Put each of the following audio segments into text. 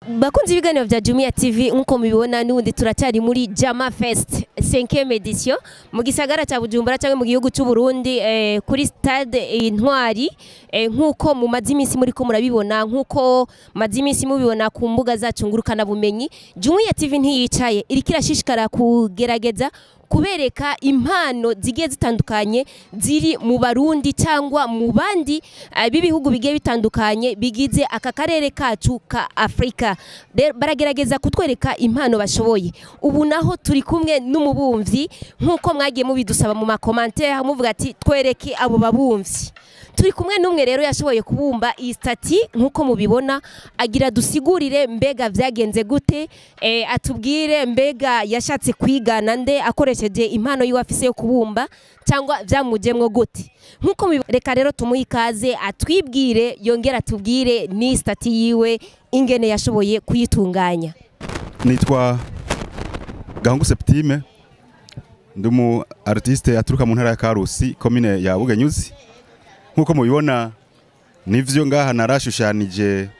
bakunze ibiganiro vya Jumia TV nkuko mubibona n'ubundi turacyari muri Jama Fest 5e edition mu gisagara ca Bujumbura cyangwa mu gihugu cy'u Burundi eh, kuri stade Intwari eh, nkuko mu mazi imisi muri ko murabibona nkuko mazi imisi mubibona ku mbuga zacu ngurukana bumenyi Jumia TV ntiyicaye iriko irashishikara kugerageza kubereka impano zigiye zitandukanye ziri mu barundi cyangwa mu bandi uh, b'ibihugu bigiye bitandukanye bigize aka karere kacu ka Afrika Rero baragerageza kutwereka impano bashoboye ubu naho turi kumwe n'umubumvyi nk'uko mwagiye mubidusaba mu makomantere muvuga ati twereke abo babumvyi turi kumwe n'umwe rero yashoboye kubumba iyi stati nk'uko mubibona agira dusigurire mbega vyagenze gute e, atubwire mbega yashatse kwigana nde akoresheje impano yiwe afise yo kubumba cyangwa vyamujemwo gute nk'uko mubibona reka rero tumuhe ikaze atwibwire yongera atubwire ni stati yiwe ingene yashoboye kuyitunganya nitwa gahungu septime ndi umu artiste aturuka mu ntara ya karusi komine ya bugenyuzi nk'uko mubibona nivyo ngaha narashushanije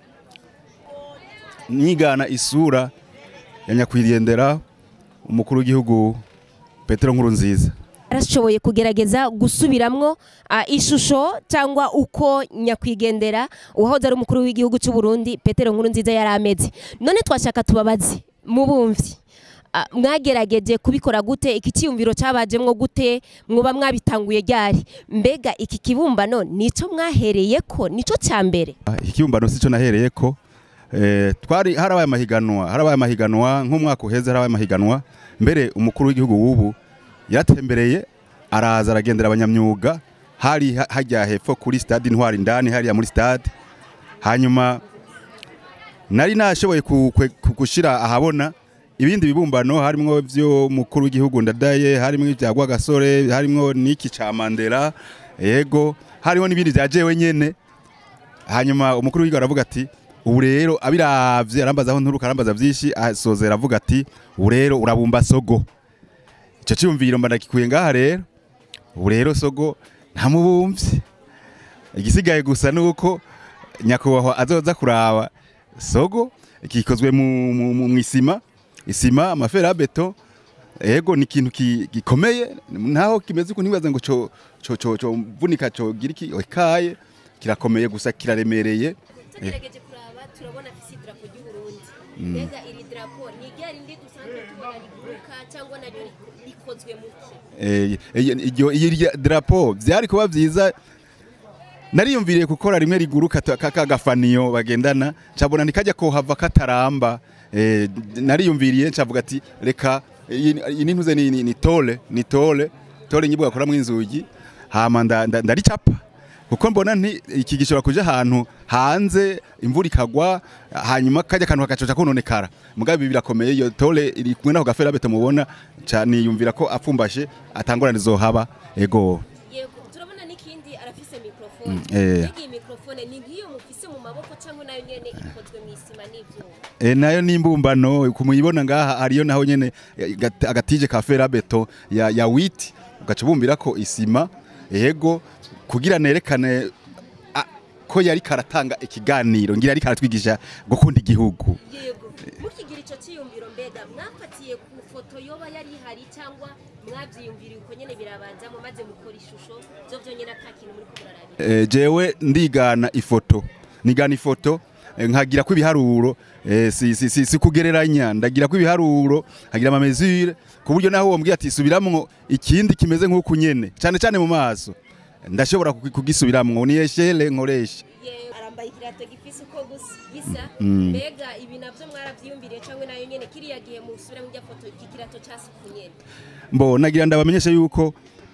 nyigana isura ya nyakwigendera umukuru w'igihugu petero nkuru nziza arashoboye kugerageza gusubiramwo uh, ishusho cyangwa uko nyakwigendera uwahoze ari umukuru w'igihugu cy'u Burundi Petero Nkuru nziza yari ameze none twashaka tubabaze mubumvyi uh, mwagerageje kubikora gute iki cyiyumviro cyabajemwo gute mwoba mwabitanguye ryari mbega iki kibumbano nico mwahereyeko nico cya mbere ikibumbano sico nahereyeko eh, twari harabaye amahiganwa harabaye amahiganwa nk'umwaka uheze harabaye amahiganwa mbere umukuru w'igihugu w'ubu yaratembereye araza aragendera abanyamyuga hari ha- hajya hepfo kuri stade intwari indani hariya muri stade hanyuma nari nashoboye ku- kwe- ku- gushira ahabona ibindi bibumbano harimwo vyo mukuru w'igihugu ndadaye harimwo ibya Rwagasore harimwo n'iki ca Mandela yego hariho n'ibindi vya jewe nyene hanyuma umukuru w'igihugu aravuga ati ubu rero abiravye arambaza aho nturuka arambaza vyinshi asozera avuga ati ubu rero urabumba sogo ico ciyumviro mba ndagikuye ngaha rero ubu rero sogo ntamubumvye igisigaye gusa nuko nyakubahwa azoza kuraba sogo gikozwe mu, mu, mu, mu isima isima amafera beto ego ni ikintu ki- gikomeye ntaho kimeze uko ntibaza ngo co co co co mvunika co gira iki ikaye kirakomeye gusa kiraremereye tugerageje kuraba turabona afise idarapo ry'u Burundi mbega iri darapo ni rya rindi dusanzwe tubona riguruka cyangwa naryo rikozwe mu ki Eh, eh, iryo iryo drapo byari kuba byiza nariyumviriye gukora rimwe riguruka ta- ka kagafaniyo bagendana cabona nikajya kohava kataramba eh, nariyumviriye ncavuga ati reka iyi iyi nintuze ni, ni, ni tole ni tole tole nyibwo bakora inzugi hama nda- nda- ndaricapa kuko mbona nti iki gishobora kuja ahantu hanze imvura ikagwa hanyuma kajya kantu kagacoca kononekara mugabe ibi birakomeye iyo tole iri kumwe n'ako gafera beto mubona cyane yumvira ko apfumbashe atangorane zohaba ego yego turabona n'ikindi arafise mikrofone eh. iyi mikrofone ni nk'iyo mufise mu maboko cyangwa nayo nyene ikozwe mu isima n'ivyuma E, nayo nimbumbano kumuyibona ngaha ariyo naho nyene eh, gat- agatije ka fera beto ya, ya witi ugaca bumbira ko isima ego kugira nerekane a, ko yari karatanga ikiganiro ngira yari karatwigisha gukunda igihugu yego mukigira ico ciyumviro mbega mwafatiye ku foto yoba yari ihari cyangwa mwavyiyumviriye uko nyene birabanzamo maze mukora ishusho vyo vyonyene ata kintu muri kumurarabira e, jewe ndigana ifoto nigana ifoto eh, nkagira ko ibiharuro eh, si, si, si, si kugereranya ndagira ko ibiharuro nkagira ama mesure ku buryo naho wombwiye ati subiramwo ikindi kimeze nk'uku nyene cyane cyane mu maso ndashobora kugi- kugisubiramwo ni eshele nkoresha Ye- arambaye ikirato gifise uko gusa gisa Mm. mbega ibi navyo mwaravyiyumviriye cyangwa nayo nyene kiriya gihe musubira mu rya foto iki kirato casuku nyene mbo nagira ndabamenyesha yuko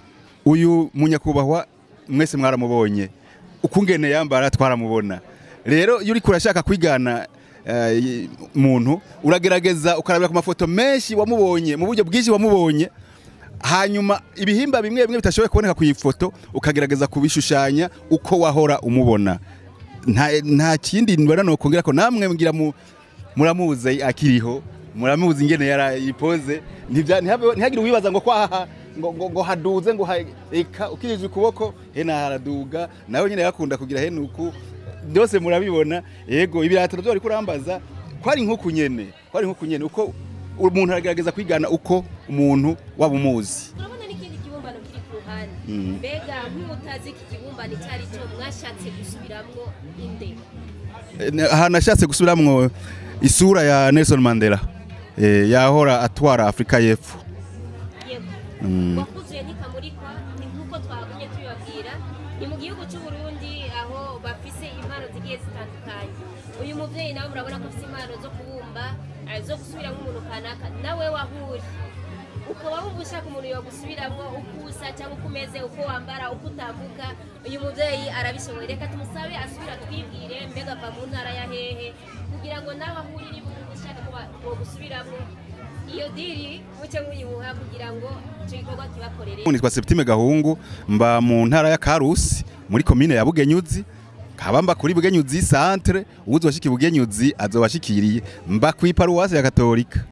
uyu munyakubahwa mwese mwaramubonye ukungene yambara twaramubona rero iyo uriko urashaka kwigana eh, muntu uragerageza ukarabira ku mafoto menshi wamubonye mu buryo bwinshi wamubonye hanyuma ibihimba bimwe bimwe bitashoboye kuboneka ku ifoto ukagerageza kubishushanya uko wahora umubona nta, nta kindi mbona nokongera ko namwe ngira mu muramuzi akiriho muramuzi ingene yarayipoze ntibya- ntihabe- ntihagire uwibaza ngo kwaha ngo, ngo, ngo haduze ngo ha- eka ukirije ukuboko hena haraduga nawe nyine yakunda kugira henuku byose murabibona yego ibirato byo ariko urambaza kwari nk'uku nyene kwari nk'uku nyene uko umuntu aragerageza kwigana uko umuntu waba umuzi turabona n'ikindi kibumbano kiri ku ruhande Mm. mbega nk'umutazi iki kibumbano icyo ari cyo mwashatse gusubiramwo inde Eh, ahantu ashatse gusubiramwo isura ya Nelson Mandela eh, yahora atwara Afrika y'Epfo yego Mm. wakuzuye ntikamurikwa ni nk'uko twagumye tubibabwira ni mu gihugu cy'u Burundi aho bafise impano zigiye zitandukanye uyu muvyeyi nawe murabona ko afise impano zo kubumba eh, zo gusubiramo umuntu kanaka nawe wahuri ukaba wumva ushaka umuntu yogusubiramwo uko usa cyangwa uko umeze uko wambara uko utambuka uyu muvyeyi arabishoboye reka tumusabe asubira twibwire mbega ava mu ntara ya hehe kugira ngo nawe aho uri niba ushaka ko bogusubiramwo iyo diri muce muyimuha kugira ngo icyo gikorwa kibakorere nitwa Septime Gahungu mba mu ntara ya Karusi muri komine ya Bugenyuzi kaba mba kuri Bugenyuzi centre uwuzwashika Bugenyuzi azobashikiriye mba kwi paruwasi ya Katolika